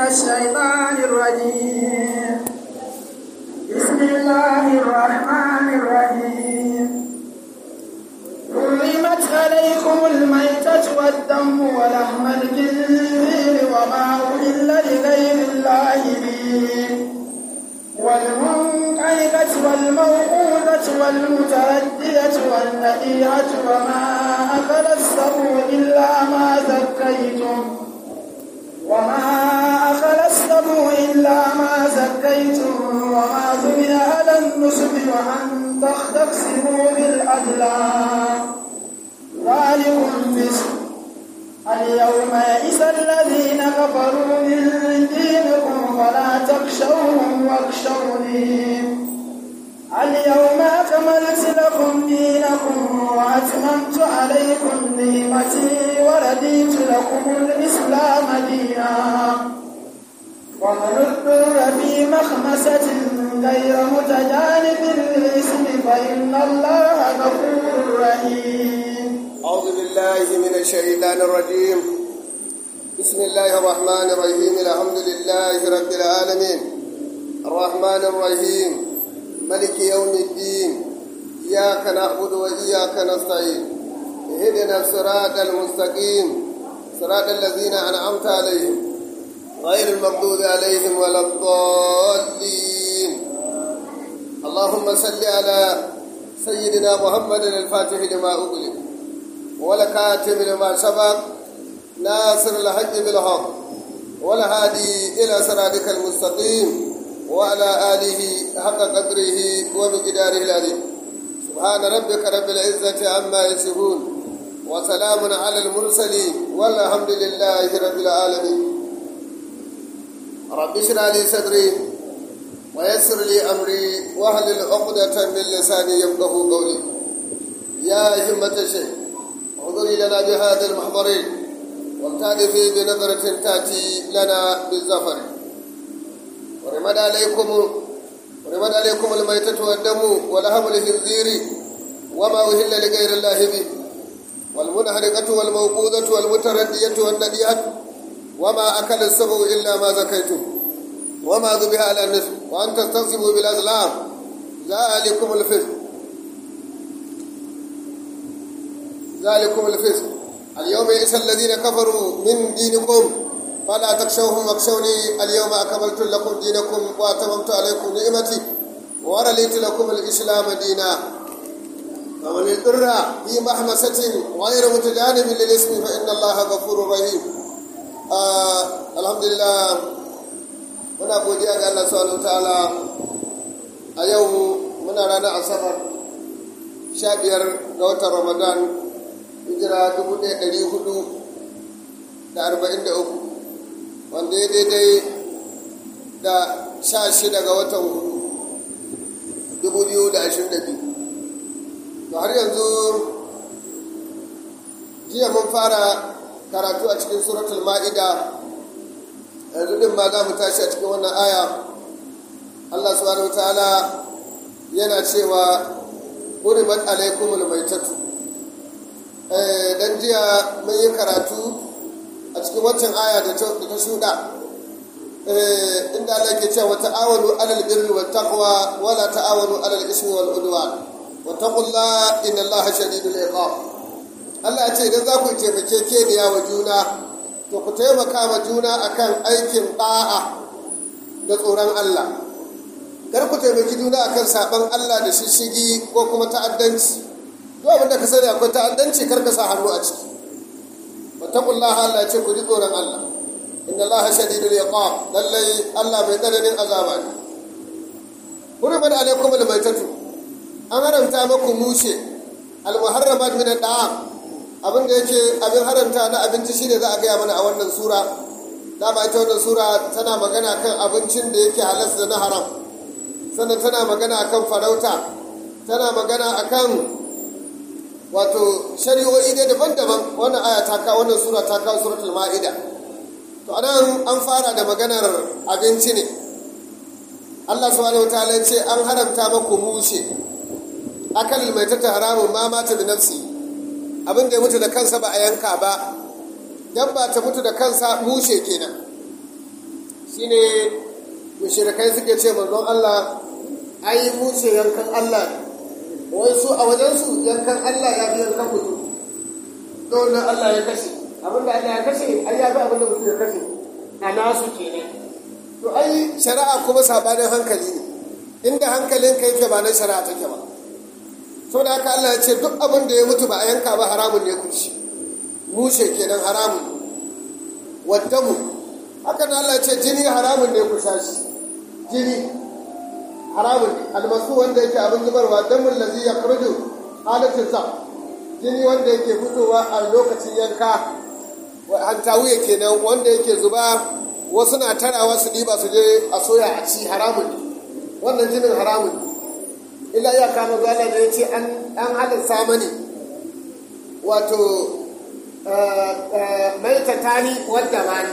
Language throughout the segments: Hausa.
الشيطان الرجيم بسم الله الرحمن الرحيم حرمت عليكم الميتة والدم ولحم الخنزير وما أهل لغير الله به والمنقلبة والموقوذة والمتردية والنبيهة وما أكل السبع إلا ما زكيتم وما أكل السبع إلا ما زكيتم وما ذبح على النصب وأن تستقسموا بالأزلام ذلكم فسق اليوم يئس الذين كفروا من دينكم فلا تخشوهم واخشوني اليوم أكملت لكم دينكم وأتممت عليكم نعمتي ورديت لكم الإسلام دينا ومن اضطر في مخمسة غير متجانب للإثم فإن الله غفور رحيم أعوذ بالله من الشيطان الرجيم بسم الله الرحمن الرحيم الحمد لله رب العالمين الرحمن الرحيم ملك يوم الدين إياك نعبد وإياك نستعين اهدنا الصراط المستقيم صراط الذين أنعمت عليهم غير المغضوب عليهم ولا الضالين اللهم صل على سيدنا محمد الفاتح لما أغلق ولكاتب لما سبق ناصر الحق بالحق والهادي إلى صراطك المستقيم وعلى آله حق قدره ومقداره العظيم سبحان ربك رب العزة عما يصفون وسلام على المرسلين والحمد لله رب العالمين رب اشرح لي صدري ويسر لي أمري واحلل عقدة من لساني يفقه قولي يا همة الشيخ انظري لنا بهذا المحضرين والتالفي بنظرة تأتي لنا بالزفر ورمد عليكم ورمد عليكم الميتة والدم ولحم الخنزير وما أهل لغير الله به والمنحرقة والموقوذة والمتردية والندية وما أكل السبع إلا ما زكيتم وما ذبح على النسب وأن تستنصبوا بالأزلام ذلكم الفسق ذلكم الفسق اليوم يئس الذين كفروا من دينكم فلا تخشوهم واخشوني اليوم أكملت لكم دينكم وأتممت عليكم نعمتي ورليت لكم الإسلام دينا فمن اضطر في محمسة غير متجانب للاسم فإن الله غفور رحيم آه الحمد لله muna godiya ga Allah subhanahu ta'ala a yau muna ranar asabar sha biyar ga watan ramadan hijira dubu ɗaya ɗari hudu da arba'in da uku wanda ya daidai da sha shida ga watan hudu dubu biyu da ashirin da biyu to har yanzu jiya mun fara karatu a cikin suratul ma'ida yanzu din ma za mu tashi a cikin wannan aya Allah subhanahu ta'ala yana cewa hurimat alaikumul maitatu dan jiya mun yi karatu a cikin waccan aya da ta shuɗa inda Allah ke cewa ta'awanu alal birri wat taqwa wala ta'awanu alal ismi wal udwan wattaqullaha innallaha shadidul iqab Allah ya ce idan za ku taimake keniya wa juna to ku taimaka ma juna akan aikin ɗa'a da tsoron Allah kar ku taimaki juna akan saɓan Allah da shishigi ko kuma ta'addanci duk abin da ka sani akwai ta'addanci kar ka sa hannu a ciki wattaqullaha Allah ya ce ku ji tsoron Allah inna Allah shadidul iqab lallai Allah mai tsananin azaba ne hurmat alaikum almaytatu an haramta maku mushe almuharramat min ad-da'am abin da yake abin haramta na abinci shine za a gaya mana a wannan sura dama ita wannan sura tana magana kan abincin da yake halas da na haram sannan tana magana akan farauta tana magana akan wato shari'o'i ne daban-daban wannan aya ta kawo wannan sura ta kawo suratul ma'ida to anan an fara da maganar abinci ne Allah subhanahu wataala ya ce an haramta maku mushe akal mai ta haramun ma mata da nafsi abin da ya mutu da kansa ba a yanka ba dan ba ta mutu da kansa mushe kenan shine mushrikai suke ce manzon Allah ai mu ce yankan Allah wai su a wajen su yankan Allah ya fi yankan mutum dole Allah ya kashe abinda Allah ya kashe ai ya fi abinda mutum ya kashe a nasu kenan to ai shari'a kuma sabanin hankali ne inda hankalin ka yake ba na shari'a take ba saboda haka Allah ya ce duk abin da ya mutu ba a yanka ba haramun ne ku ci mushe kenan haramun waddamu haka na Allah ya ce jini haramun ne ku sha shi jini haramun ne almasu wanda yake abin zubarwa damun lazi ya kurju halatin sa jini wanda yake fitowa a lokacin yanka hantawuye kenan wanda yake zuba wasu na tarawa su ɗiba su je a soya a ci haramun ne wannan jinin haramun ne illa ya kama zuwa da ya ce an halitta mani wato mai tatani wadda mani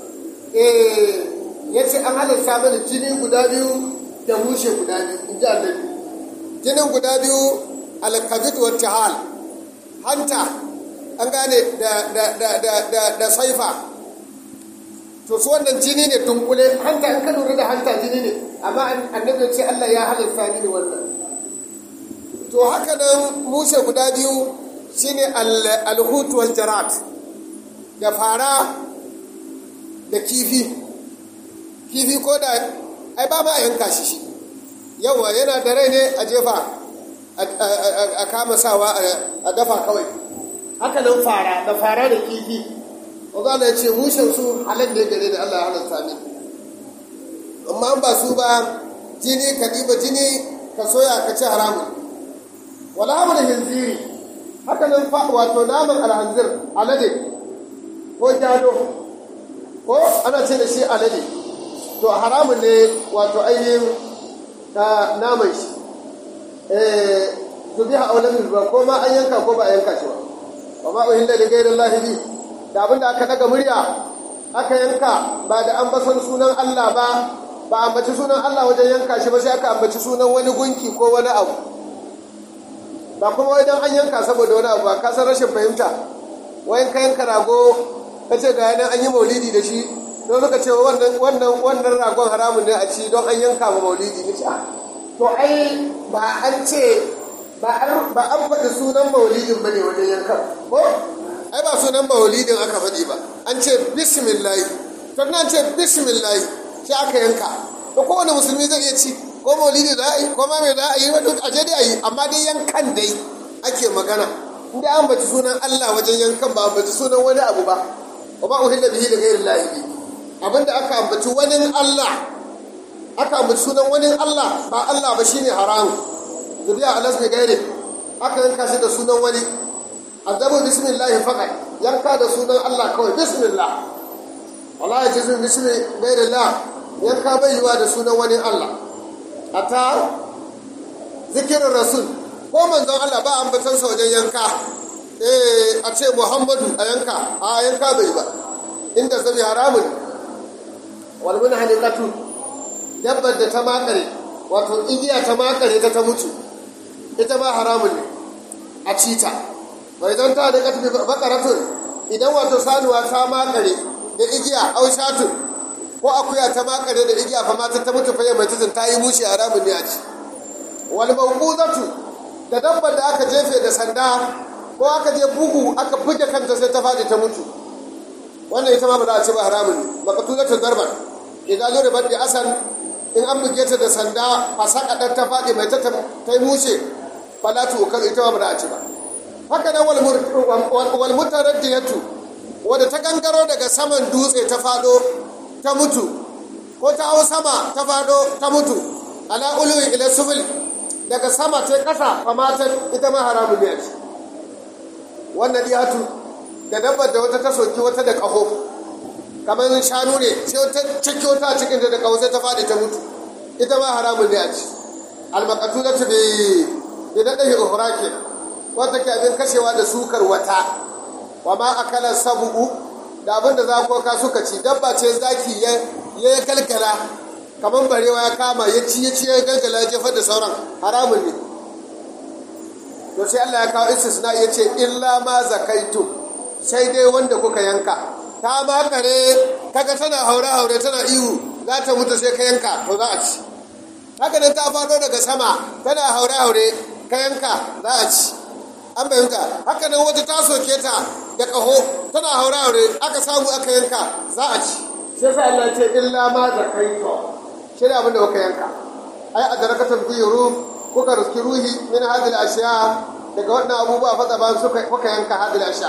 ya ce an halitta mani jini guda biyu da mushe guda biyu in ji annabi jinin guda biyu alkabid wa tihal hanta an gane da saifa to su wannan jini ne dunkule hanta in ka lura da hanta jini ne amma annabi ce Allah ya halitta mini wannan to haka nan mushe guda biyu shine alhut wal jarat da fara da kifi kifi ko da ai ba ma yanka shi shi yawa yana da rai ne a jefa a kama sawa a dafa kawai haka nan fara da fara da kifi wanda ya ce mushen su halin da gare da Allah ya halatta ne amma ba su ba jini ka ɗiba jini ka soya ka ci haramun wala hamar hinziri haka nan fa wato naman alhanzir alade ko jado ko ana ce da shi alade to haramun ne wato ainihin naman shi zubi a aulamin ba ko ma an yanka ko ba a yanka shi ba wa ma uhilla li ghayri Allah bi da abinda aka daga murya aka yanka ba da an basan sunan Allah ba ba ambaci sunan Allah wajen yanka shi ba sai aka ambaci sunan wani gunki ko wani abu ba kuma wajen an yanka saboda wani abu ka san rashin fahimta wayan ka yanka rago ka ce ga yanan an yi maulidi da shi don suka ce wannan wannan wannan ragon haramun ne a ci don an yanka ma maulidi ne to ai ba an ce ba an faɗi sunan maulidin ba ne wajen yankan ko ai ba sunan maulidin aka faɗi ba an ce bismillahi to nan ce bismillahi shi aka yanka to kowane musulmi zai iya ci ko maulidi za a yi ko ma mai za a yi wa duk aje dai a yi amma dai yankan dai ake magana inda an baci sunan Allah wajen yankan ba baci sunan wani abu ba wa ba uhilla bihi da ghairi lahi abinda aka ambaci wani Allah aka ambaci sunan wani Allah ba Allah ba shine haramu zuriya alas bi gairi aka yanka shi da sunan wani azabu bismillah faqat yanka da sunan Allah kawai bismillah wala yajizu bismi ghairillah yanka bai yiwa da sunan wani Allah ata zikirin rasul ko manzon Allah ba ambatan sa wajen yanka eh a ce Muhammadu a yanka a yanka bai ba inda zabi haramun wal munhalikatu dabbar da ta makare wato igiya ta makare ta ta mutu ita ba haramun ne a cita bai zan ta da katbi bakaratun idan wato sanuwa ta makare da igiya au shatun ko akuya ta makare da igiya fa mata ta mutu fayyar mai tutun ta yi mushi haramun ne a ci wal mawquzatu da dabbar da aka jefe da sanda ko aka je bugu aka buge kanta sai ta fadi ta mutu wannan ita ma ba za a ci ba haramun ne maqtulatu darban idan zo da baddi asan in an buge ta da sanda fasaka dan ta fadi mai ta ta yi mushe falatu ukar ita ma ba za a ci ba haka nan wal mutaraddiyatu wadda ta gangaro daga saman dutse ta fado ta mutu ko ta hau sama ta fado ta mutu ala uluwi ila subil daga sama ta kasa famatan ita ma haramun ne ce wannan diyatu da dabbar da wata ta soki wata da kaho kamar shanu ne sai wata ciki wata cikin da kaho sai ta faɗi ta mutu ita ma haramun ne a ci almakatulatu bi bi da ɗaya uhura ke wata ke abin kashewa da sukar wata wa ma akala sabu'u da abin da zakoka suka ci dabba ce zaki ya ya galgala kamar barewa ya kama ya ci ya ci ya galgala ya jefar da sauran haramun ne to sai Allah ya kawo istisna ya ce illa ma zakaitu sai dai wanda kuka yanka ta makare kaga tana haure haure tana ihu za ta mutu sai ka yanka to za a ci haka nan ta faɗo daga sama tana haure-haure ka yanka za a ci an fahimta haka nan wata ta soke ta da ƙaho tana haure-haure aka samu aka yanka za a ci sai sa Allah ce illa ma zakaito shi ne abin da kuka yanka ai a darakatan fi ruh kuka riski ruhi min hadil ashiya daga wannan abubuwa fata ba suka kuka yanka hadil ashiya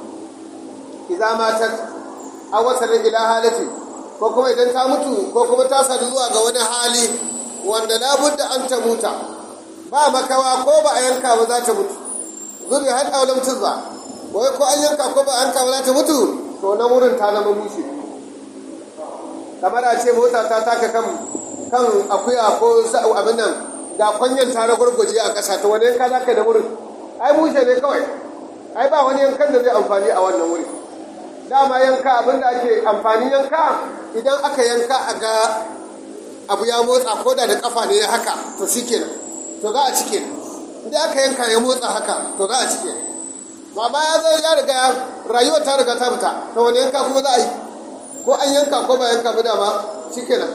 idza matat aw wasalat ila halati ko kuma idan ta mutu ko kuma ta sadu zuwa ga wani hali wanda labudda an ta muta ba makawa ko ba a yanka ba za ta mutu zuri har aulam tuzza wai ko an yanka ko ba a yanka ba za ta mutu to na wurin ta zama mushi kamar a ce mota ta taka kan kan akuya ko abin nan ga kwanyan ta gurguje a ƙasa ta wani yanka za ka da wurin ai mushe ne kawai ai ba wani yankan da zai amfani a wannan wuri dama yanka abin da ake amfani yanka idan aka yanka a ga abu ya motsa ko da da kafa ne haka to shi kenan to za a ci kenan idan aka yanka ya motsa haka to za a ci kenan ma ba ya zai ya riga rayuwar ta riga ta fita to wani yanka kuma za a yi ko an yanka ko ba yanka ba dama shi kenan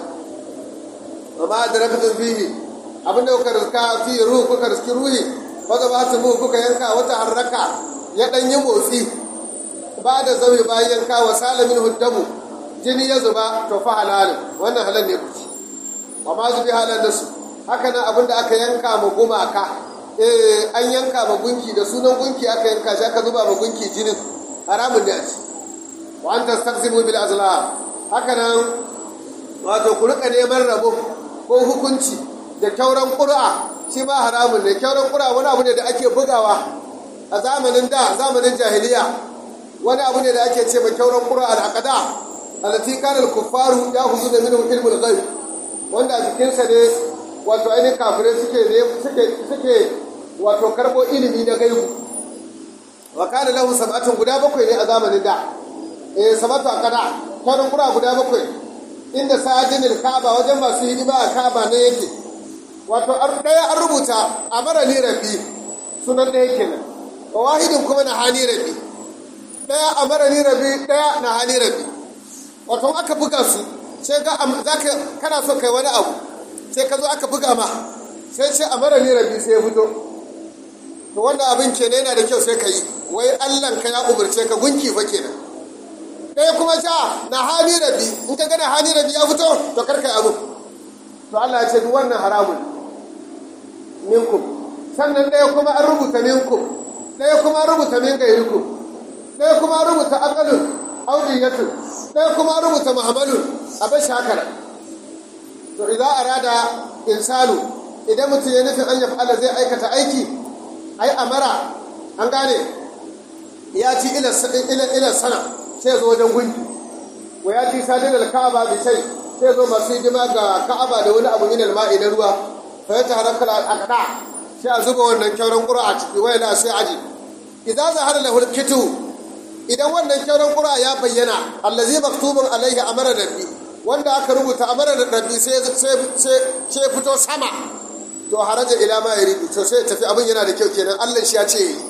amma da rakatun fihi abin da kuka riska fi ruhu kuka riski ruhi wanda ba su mu kuka yanka wata harraka ya dan yi motsi ba da zaune bayan yanka wa salamin huddamu jini ya zuba to fa halalin wannan halal ne kuci wa ma zubi halal da su haka nan abin da aka yanka ma gumaka eh an yanka ma gunki da sunan gunki aka yanka shi aka zuba ma gunki jinin haramun ne a ci wa an tastaqsimu bil azlam haka nan wato ku rika neman rabo ko hukunci da kyauran ƙura shi ma haramun ne kyauran ƙura wani abu ne da ake bugawa a zamanin da zamanin jahiliya wani abu ne da ake ce mai kyauran ƙura al'aqada allati kana al-kuffaru ya'khuduna minhu ilmul ghaib wanda a jikinsa ne wato ainihin kafirai suke ne suke suke wato karbo ilimi na gaibu wa kana lahu sab'atun guda bakwai ne a zamanin da eh sabatu aqada kyauran ƙura guda bakwai inda sadinil ka'aba wajen masu hidima a ka'aba ne yake wato ɗaya an rubuta a mara ni rabi sunan ɗaya kenan wa wahidin kuma na hani rabi ɗaya a mara ni rabi ɗaya na hani rabi wato aka buga su sai ga za ka kana so kai wani abu sai ka zo aka buga ma sai ce a mara ni rabi sai ya fito to wannan abin kenan yana da kyau sai ka yi wai allan ka ya umarce ka gunki fa kenan ɗaya kuma ja na hani rabi in ka gana hani rabi ya fito to karka abu to Allah ya ce duk wannan haramun minkum sannan ɗaya kuma an rubuta minkum ɗaya kuma an rubuta min gairikum ɗaya kuma an rubuta aqalun audiyatun ɗaya kuma an rubuta muhammadun a bashi haka nan to idan arada insanu idan mutum ya nufin an yafi Allah zai aikata aiki ai amara an gane ya ci ila sana sai zo wajen gunki wa ya ci sadin al-ka'aba bi shay sai zo masu hidima ga ka'aba da wani abu min al-ma'i na ruwa fa ya taharaka al-aqda sai a zuba wannan kyauran qura a ciki wai la sai aji idan zahara lahu al-kitu idan wannan kyauran qura ya bayyana allazi maktubun alaihi amara rabbi wanda aka rubuta amara rabbi sai sai sai fito sama to haraja ila ma yuridu to sai tafi abin yana da kyau kenan Allah shi ya ce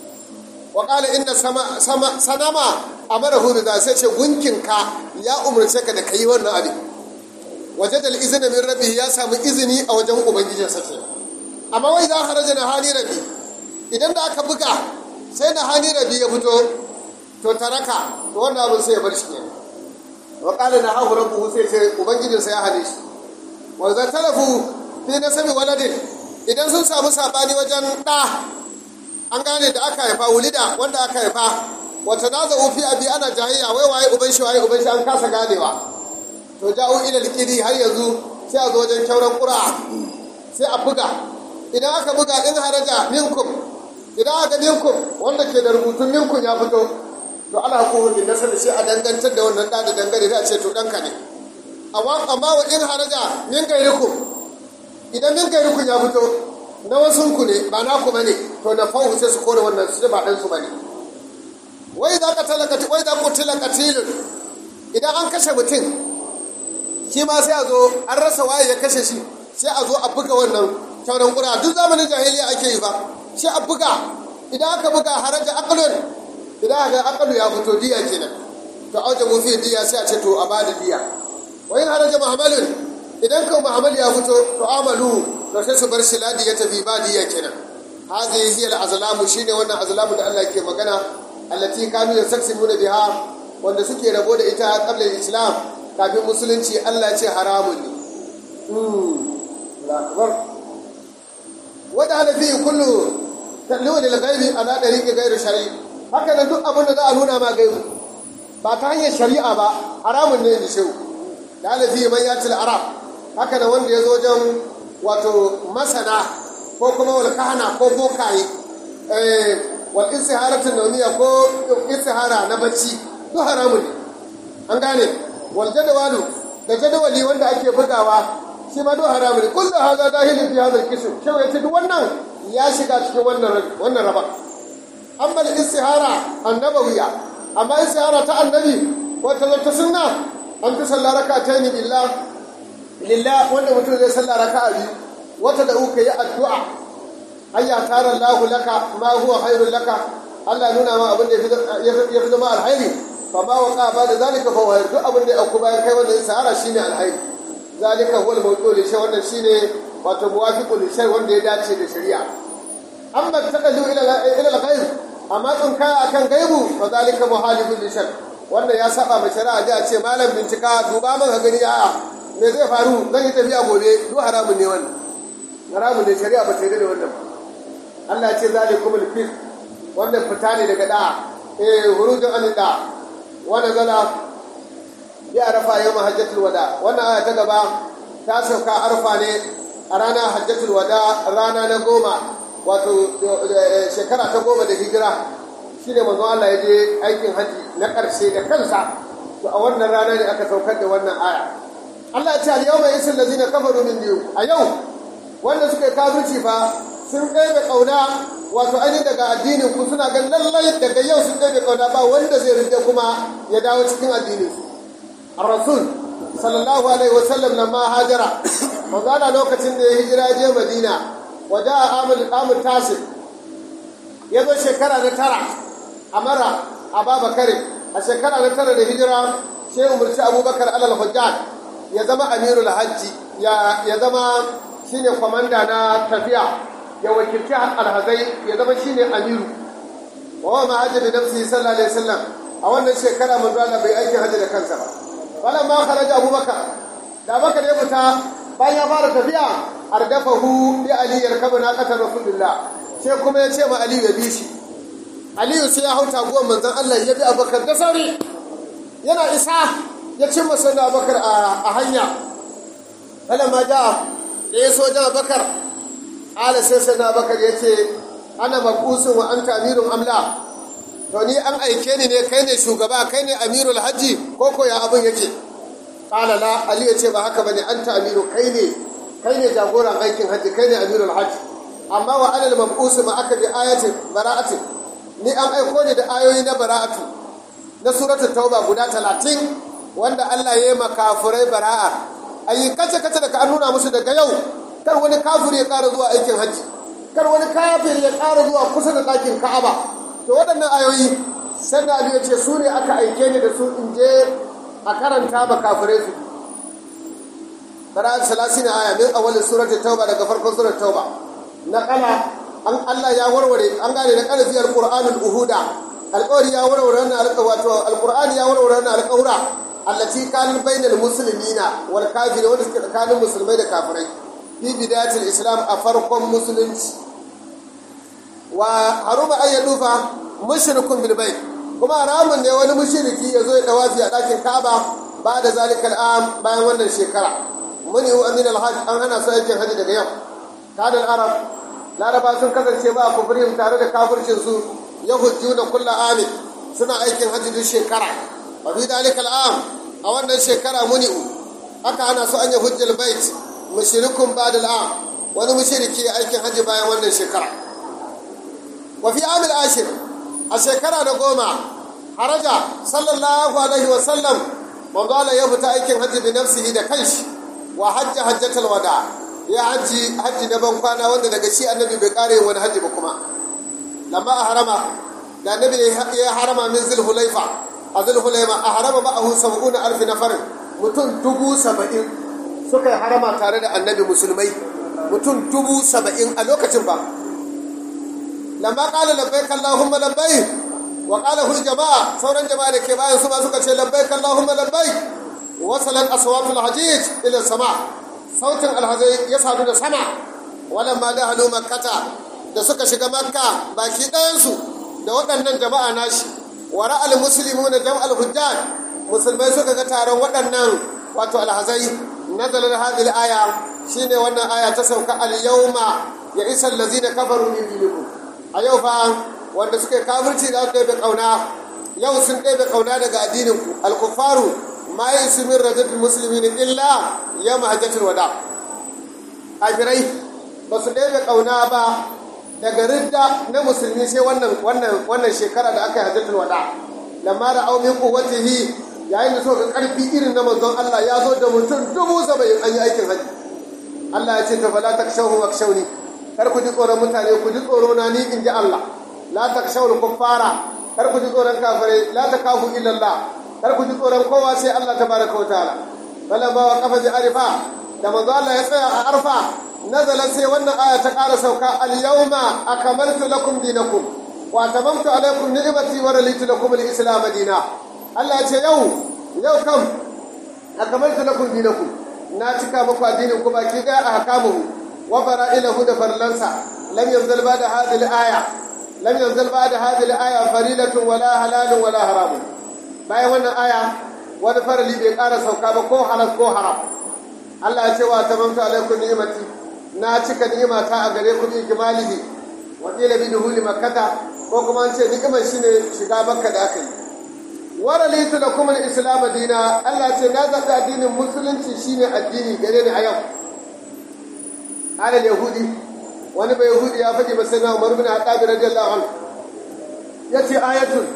wa qala inna sama sama sanama amarahu bi sai ce gunkinka ya umurce ka da kai wannan abin wajada al-izna min rabbi ya samu izini a wajen ubangijin sa ke amma wai za haraja na hali rabbi idan da aka buga sai na hali rabbi ya fito to taraka to wannan abin sai ya bar shi kenan wa qala na hahu rabbuhu sai ce ubangijin sa ya hane shi wa za talafu fi nasabi waladin idan sun samu sabani wajen da an gane da aka haifa wulida wanda aka haifa wata na za fi abi ana jahiliya wai waye uban shi waye uban shi an kasa ganewa to ja'u ila alqidi har yanzu sai a zo wajen kyauran qura sai a buga idan aka buga in haraja minkum idan aka minkum wanda ke da rubutun minkum ya fito to ala hukumu bin nasab sai a dangantar da wannan da da dangane da a ce to danka ne amma amma wa in haraja min gairikum idan min gairikum ya fito na wasunku ne ba naku bane to na fahu sai su kore wannan su ba dan su bane wai za ka talaka wai za ku tilaka tilin idan an kashe mutum shi ma sai a zo an rasa waye ya kashe shi sai a zo a buga wannan kyauran kura duk zamanin jahiliya ake yi ba sai a buga idan aka buga haraja aqlun idan aka aqlu ya fito diya kenan to auje mu fi diya sai a ce to a bada diya wa in haraja muhammadin idan kan muhammad ya fito to amalu to sai su bar shi ladi ya tafi badiya kenan hadhihi hiya al-azlamu shine wannan azlamu da Allah ke magana allati kanu yasaksimuna biha wanda suke rabo da ita qabla islam kafin musulunci Allah ce haramun ne wadda hana fi kullu talliwa da gaibi ala ɗari ga gairu shari'i haka nan duk abin da za a nuna ma gaibu ba ta hanyar shari'a ba haramun ne da shehu da halafi man ya arab haka nan wanda ya zo wajen wato masana ko kuma wal kahana ko bokaye wal istiharatun nauniya ko istihara na bacci duk haramun ne an gane wal jadawalu da jadawali wanda ake bugawa shi ma duk haramun ne kullu hadha dahilun fi hadha al-qism shehu yace duk wannan ya shiga cikin wannan wannan raba amma al-istihara annabawiya amma istihara ta annabi ko ta ta sunna an fi sallah rak'atayn billah lillah wanda mutum zai sallah raka'a biyu wata da uka yi addu'a ayya tara Allah laka ma huwa khairul laka Allah nuna ma abin da ya fi zama alhairi fa ma waqa ba da zalika fa wa duk abin da ya auku bayan kai wannan istihara shine alhairi zalika huwa al-mawdu' li shay wannan shine wato muwafiqu li shay wanda ya dace da shari'a amma taqallu ila ila al-ghayb amma tsun kaya akan gaibu fa zalika muhalifun li shay wannan ya saba ma shari'a da ce malam bincika duba man ka gani a'a me zai faru zan yi tafiya gobe duk haramun ne wannan haramun ne shari'a ba ta yi da wannan Allah ya ce zalikum al-fil wannan fita ne daga da'a eh hurujun an da'a wannan zala ya arafa yau hajjatul wada wannan aya ta gaba ta sauka arfa ne a ranar hajjatul wada rana na goma wato shekara ta goma da hijira shi ne manzon Allah ya je aikin haji na ƙarshe da kansa to a wannan rana ne aka saukar da wannan aya Allah ya ce al yawma yasul ladina kafaru min biyu a yau wanda suka yi kafirci fa sun ɗaya ƙauna wato ainihin daga addinin ku suna ganin lallai daga yau sun ɗaya ƙauna ba wanda zai rinde kuma ya dawo cikin addinin su الرسول صلى الله عليه وسلم لما هاجر وقال لوكتين ده هجرة جه مدينة وجاء عام عام التاسع يدو شكرا نترى أمر أبا بكر الشكرا نترى الهجرة شيء مرشي أبو بكر على الحجاج يزما أمير الحج يا يزما شيني كوماندا نا تفيا يا وكيلتي الهزي يزما شيني أمير وهو ما حج بنفسه صلى الله عليه وسلم a wannan shekara manzo Allah bai aikin hajji da kansa ba falan ma kharaja abubakar da bakar ya fita bayan ya fara tafiya ardafahu bi ali yarkabu na qatar rasulullah sai kuma ya ce ma ali ya bi shi ali sai ya hauta guwan manzon Allah ya bi abubakar da sauri yana isa ya cimma sannan abubakar a hanya falan ma ja da ya so jan abubakar ala sai sannan abubakar ya ce ana mabusun wa anta amirun amla to ni an aike ni ne kai ne shugaba kai ne amirul hajji ko ko ya abin yake qala la ali yace ba haka bane anta amiru kai ne kai ne jagoran aikin hajji kai ne amirul hajji amma wa alal mab'us ma aka bi ayatin bara'atin ni an aiko ni da ayoyi na bara'atu na suratul tauba guda 30 wanda Allah ya yi makafurai bara'a ayi kace kace da ka nuna musu daga yau kar wani kafiri ya ƙara zuwa aikin hajji kar wani kafiri ya ƙara zuwa kusa da ɗakin ka'aba to waɗannan ayoyi sai da ya ce su ne aka aike ni da su in je a karanta ba kafirai su bara'at salasina aya min awwal suratul tauba daga farkon suratul tauba na kala an Allah ya warware an gane na kala fi alqur'anul uhuda alqawli ya warware wannan alqawato alqur'ani ya warware wannan alqawra allati kana bainal muslimina wal kafirin wanda suke tsakanin musulmai da kafirai fi bidayatul islam a farkon musulunci wa haruma an yadufa mushrikun bil bayt kuma haramun ne wani mushriki ya zo ya dawafi a dakin Ka'aba ba da zalika al'am bayan wannan shekara muni wa min al-hajj an hana su aikin haji daga yau kada arab laraba sun kasance ba kufrin tare da kafircin su yahujjuna kullu amin suna aikin haji duk shekara wa fi dalika al'am a wannan shekara muni aka hana su an yahujjul bait mushrikun ba da al'am wani mushriki aikin haji bayan wannan shekara وفي عام العاشر الشكرا نقوما خرج صلى الله عليه وسلم وقال يبتا aikin hajji بنفسه da kanshi wa hajja hajjatul wada ya haji haji na ban kwana wanda daga shi annabi bai kare wani haji ba kuma lamma a harama da annabi ya harama min zulhulaifa a zulhulaifa a harama ma'ahu sab'una alf nafar mutum dubu saba'in suka yi harama tare da annabi musulmai mutum dubu saba'in a lokacin ba lamma ƙala labbai kallahumma labbai wa ƙala hul jama'a sauran jama'a da ke bayan su ma suka ce labbai kallahumma labbai wasalan aswatul hajij ila sama sautin alhazai ya sadu da sama walamma da halu makkata da suka shiga makka baki ɗayansu da waɗannan jama'a nashi wa ra'al muslimuna jam'al hujjaj musulmai suka ga taron waɗannan wato alhazai nazalar hadhihi aya shine wannan aya ta sauka al yawma ya isa allazina kafaru min dinikum a yau fa wanda suka yi kafirci da su ɗebe ƙauna yau sun ɗebe ƙauna daga addinin ku al kuffaru ma yasu min rajatul muslimin illa yawma hajjatul wada kafirai ba su ɗebe ƙauna ba daga ridda na musulmi sai wannan wannan wannan shekara da aka yi hajjatul wada lamma da aumin quwwatihi yayin da suka karfi irin na manzon Allah ya zo da mutum dubu saba'in an yi aikin haji Allah ya ce ta fala takshawhu wakshawni kar ku ji tsoron mutane ku ji tsoro na ni in ji Allah la takshawul kuffara kar ku ji tsoron kafirai la takafu illa Allah kar ku ji tsoron kowa sai Allah tabaraka wa ta'ala falamma wa qafa bi arifa da manzo Allah ya tsaya a arfa nazalat sai wannan aya ta ƙara sauka al-yawma akmaltu lakum dinakum wa tamamtu alaykum ni'mati wa raditu lakum al-islam dina Allah ya ce yau yau kam akmaltu lakum dinakum na cika muku addinin ku baki daya a hakamuhu wa fara'ilahu da farlansa lam yanzal ba'da hadhihi al-aya lam yanzal ba'da hadhihi al-aya farilatun wala halalun wala haramun bayan wannan aya wani farali bai ƙara sauka ba ko halal ko haram Allah ya ce wa tamamtu alaykum ni'mati na cika ni'imata a gare ku bi jimalihi wa qila bi duhuli makkata ko kuma an ce ni'imar shine shiga makka da aka yi wa ralitu lakum al-islam dina Allah ce na zaɓi addinin musulunci shine addini gare ni a yau ala yahudi wani bai yahudi ya faɗi ba sai na Umar bin Khattab radiyallahu anhu yace ayatun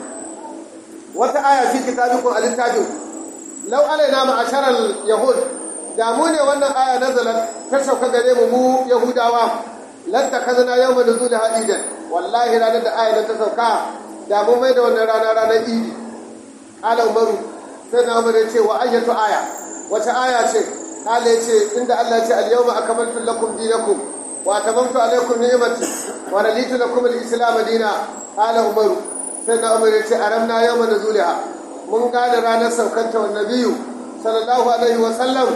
wata aya fi kitabikum al-littafin law alaina ma'asharal yahud da mu ne wannan aya nazalat ta sauka gare mu mu yahudawa lan takazana yawma nuzul hadidan wallahi ranar da aya ta sauka da mu mai da wannan rana ranar idi ala umaru sai na umar ce wa ayyatu aya wata aya ce ala ce inda Allah ce al-yawma akmaltu lakum dinakum wa tamamtu alaykum ni'mati wa raditu lakum al-islam dina ala umaru sai na umar ce aramna yawma nuzulha mun gane ranar saukanta wa nabiyyu sallallahu alaihi wa sallam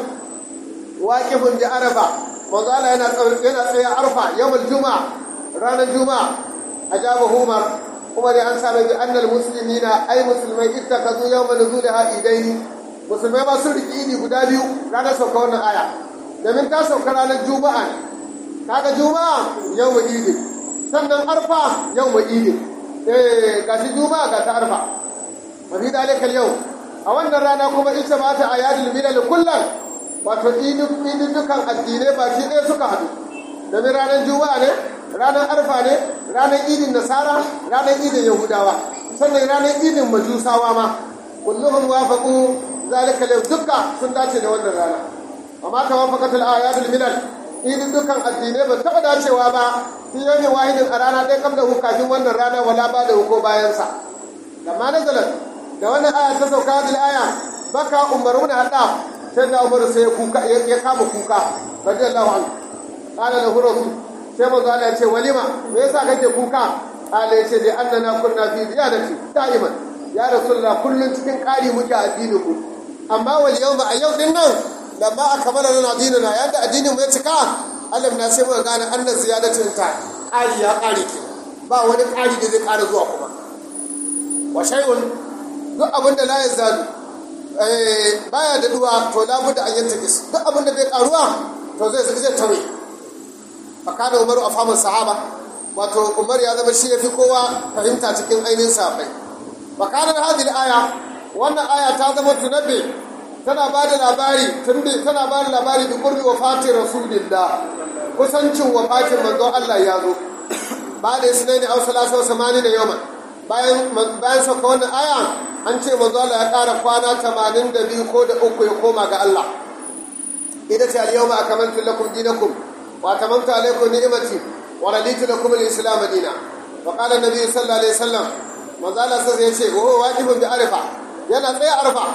waƙifin bi arafa manzo Allah yana yana tsaye arfa yawmul juma'a ranar juma'a ajaba umar umar ya ansa mai bi annal muslimina ay musulmai ittakazu yawma nuzulha idaini musulmai ba sun riki idi guda biyu ranar sauka wannan aya domin ta sauka ranar juma'a kaga juma'a yawmul idi sannan arfa yawmul idi eh gashi juma'a ga ta arfa wa fi dalika yau a wannan rana kuma ita ma ta ayadul milal kullum wato iduddukan addinai baki ɗaya suka haɗu domin ranar juma'a ne ranar arfa ne ranar idin nasara ranar idin yahudawa sannan ranar idin majusawa ma kulluhum wafaqu zalika lahu dukka sun dace da wannan rana amma ta wafaqat al ayatul minal iduddukan addinai ba taɓa dacewa ba fi yawmin wahidin a rana ɗaya kam da kafin wannan rana wala ba da ko bayan sa lamma nazalat da wannan aya ta sauka hadil aya baka umaru da haddaf sai da umaru sai ya kama kuka radiyallahu anhu qala lahu rasul sai manzo Allah ya ce walima me yasa kake kuka qala ya ce da annana kunna fi ziyadati da'iman ya rasulullah kullun cikin ƙari muke addinin mu amma wal yawma a yau din nan lamma akmala lana dinuna yanda addinin mu ya cika Allah na sai mu gane annan ziyadatin ta ƙari ya ƙari ke ba wani ƙari da zai ƙara zuwa kuma wa shay'un duk abin da la yazadu baya da duwa to labuda an yanta kis duk abin da bai karuwa to zai zai tawe fakada umaru a famun sahaba wato umar ya zama shi ya fi kowa fahimta cikin ainihin sahabbai fakadar hadil aya wannan aya ta zama tunabbe tana ba da labari tana ba da labari da kurbi wa fatin rasulillah kusancin wa fatin manzon Allah ya zo ba da isnaini aw salasa samani da yawman bayan bayan sauka wannan aya an ce manzo Allah ya ƙara kwana 82 ko da uku ya koma ga Allah ita ce al-yawma akmaltu lakum dinakum wa tamamtu alaykum ni'mati wa raditu lakum al-islam dinan wa qala an-nabi sallallahu alaihi wasallam manzo Allah sai ya ce wa wajibun bi arfa yana tsaye arfa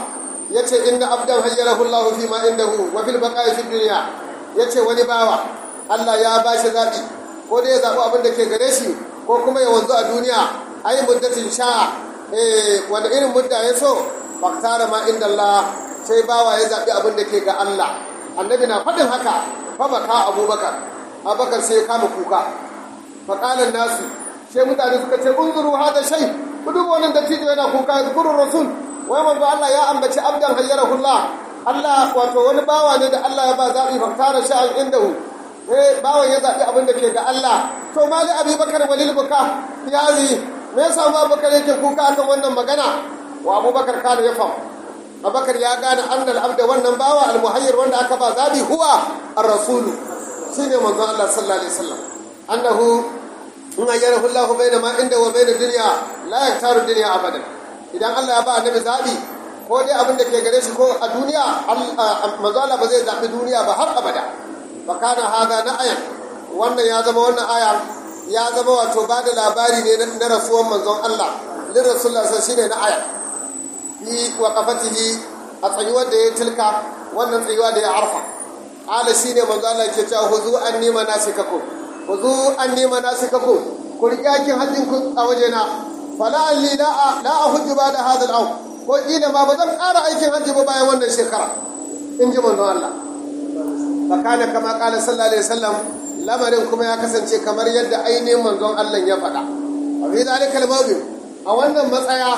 yace inna abdan hayyarahu Allah fi ma indahu wa fil baqa'i fi dunya yace wani bawa Allah ya bashi zabi ko dai ya zabi abin da ke gare shi ko kuma ya wanzu a duniya ai muddatin sha'a eh wanda irin mudda ya so faktara ma inda Allah sai bawa ya zabi abin da ke ga Allah annabi na faɗin haka fa baka abubakar abubakar sai ya kama kuka faƙalan nasu sai mutane suka ce unzuru hada shay ku duba wannan dattijo yana kuka zkurur rasul wai manzo Allah ya ambaci abdan hayyarahullah Allah wato wani bawa ne da Allah ya ba zabi faktara sha'an indahu eh bawan ya zabi abin da ke ga Allah to mali abubakar walil buka ya zi me yasa abubakar yake kuka akan wannan magana wa abubakar kana ya fam abubakar ya gane annal abda wannan bawa almuhayyir wanda aka ba zabi huwa ar-rasulu shine manzo Allah sallallahu alaihi wasallam annahu in ayyarahu Allah baina ma inda wa baina dunya la yaktaru dunya abadan idan Allah ya ba annabi zabi ko dai abin da ke gare shi ko a duniya manzo Allah ba zai zabi duniya ba har abada fa kana hada na'ayan wannan ya zama wannan aya ya zama wato ba da labari ne na rasuwan manzon Allah lin rasulullah sallallahu shine na'aya fi waqafatihi a tsayuwar da ya tilka wannan tsayuwa da ya arfa ala shine manzo Allah ke cewa huzu anni manasikakum huzu anni manasikakum ku riƙe kin hajjin ku a wajena fala alli la la ahujju ba'da hadha al ko kila ma ba zan ƙara aikin hajji ba bayan wannan shekara in ji manzo Allah fakana kama qala sallallahu alaihi wasallam lamarin kuma ya kasance kamar yadda ainihin manzon Allah ya faɗa wa fi zalikal mawdi a wannan matsaya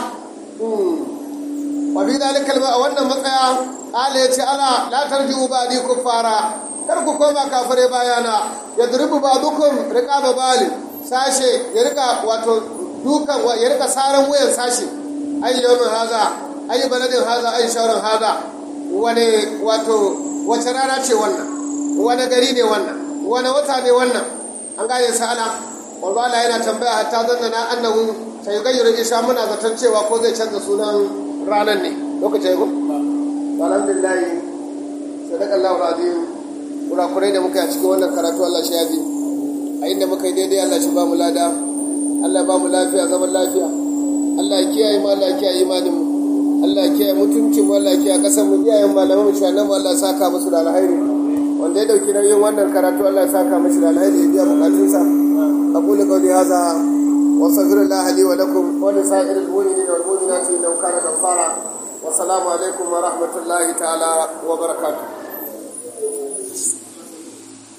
wa fi zalikal a wannan matsaya ala yace ala la tarji'u ba'di kuffara kar ku koma kafare bayana yadribu ba'dukum riqaba bali sashe ya rika wato dukan ya rika saran wuyan sashe ai yawmin haza ai baladin haza ai shauran haza wane wato wace rana ce wannan wane gari ne wannan wane wata ne wannan an gane sa'ala wallo Allah yana tambaya hatta zanna na annahu sai gayyar isha muna zaton cewa ko zai canza sunan ranar ne lokacin ko alhamdulillah sadaka Allahu azim kurakurai da muka yi a cikin wannan karatu Allah shi yafi a inda muka yi daidai Allah shi ba mu lada Allah ba mu lafiya zaman lafiya Allah ya kiyaye mu Allah ya kiyaye imanin mu Allah ya kiyaye mutuncin mu Allah ya kiyaye kasar mu iyayen malaman mu shanan mu Allah ya saka musu da alheri wanda ya dauki nauyin wannan karatu Allah ya saka mishi da alheri ya biya bukatunsa aqulu qawli hadha wa astaghfirullah li wa lakum wa li sa'iril mu'minina wal mu'minati innahu kana ghaffara wa assalamu alaikum wa rahmatullahi ta'ala wa barakatuh